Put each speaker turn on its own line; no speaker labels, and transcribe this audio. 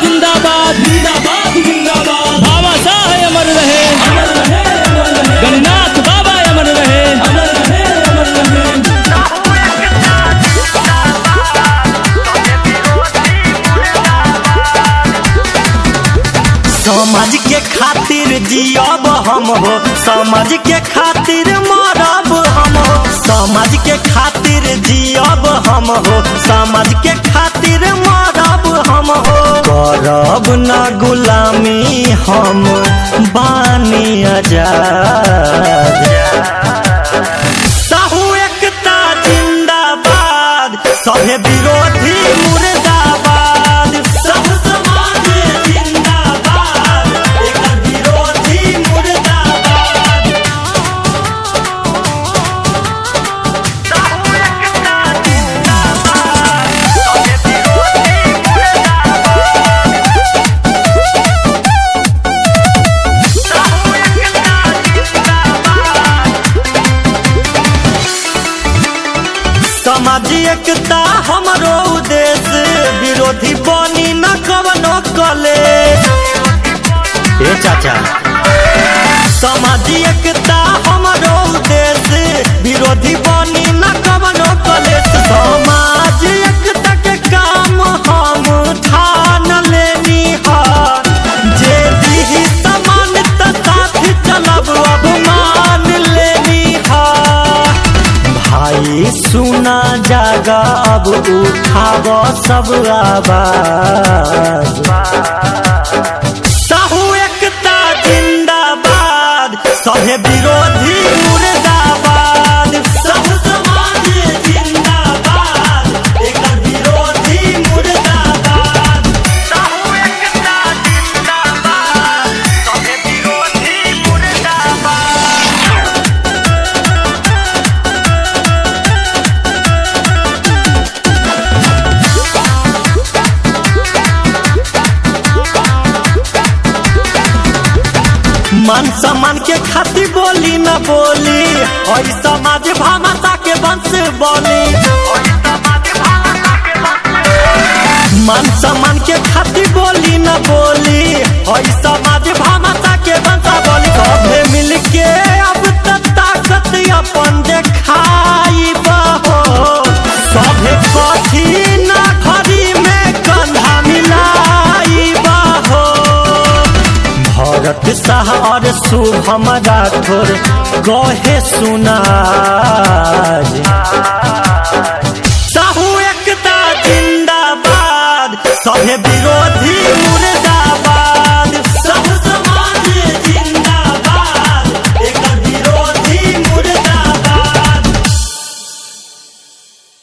जिंदाबाद
जिंदाबाद जिंदाबाद
बाबा साहेब अमर रहे
अमर रहे अमर रहे
गणनाथ बाबा अमर रहे
अमर रहे अमर रहे
समाज के खातिर जियब हम हो समाज के खातिर मरब हम हो समाज के खातिर जियब हम हो समाज के खातिर मरब हम हो करब न गुलामी हम बानी आजाद साहू एकता जिंदाबाद सभे विरोधी मुर्दाबाद सब समाज जिंदाबाद एकर विरोधी मुर्दाबाद साहू एकता जिंदाबाद सभे विरोधी मुर्दाबाद साहू एकता जिंदाबाद सामाजिक एकता हमरो उद्देश्य विरोधी बनी न कवनो कले ए चाचा सामाजिक एकता हमरो उद्देश्य विरोधी बनी न कवनो कले समाज एकता के काम हम ठान लेनी हा जे दिही समानता साथ चलब अब मान लेनी हा भाई सुना जागा अब उठाव सब आवाज साहू एकता जिंदाबाद सभे विरोधी मुर्दाबाद सब समाज जिंदाबाद एकर विरोधी मुर्दाबाद साहू एकता जिंदाबाद सभे विरोधी मुर्दाबाद मान सम्मान के खातिर बोली न बोली और समाज भामाता के वंश बोली मान सम्मान के खातिर बोली न बोली और समाज भामाता के वंश बोली सभे मिल के अब तक ताकत अपन देखाई बहो सभे कथी ना घड़ी में कंधा मिलाई बहो भरत शाह और शुभम राठौर कहे सुनाज साहू एकता जिंदाबाद सभे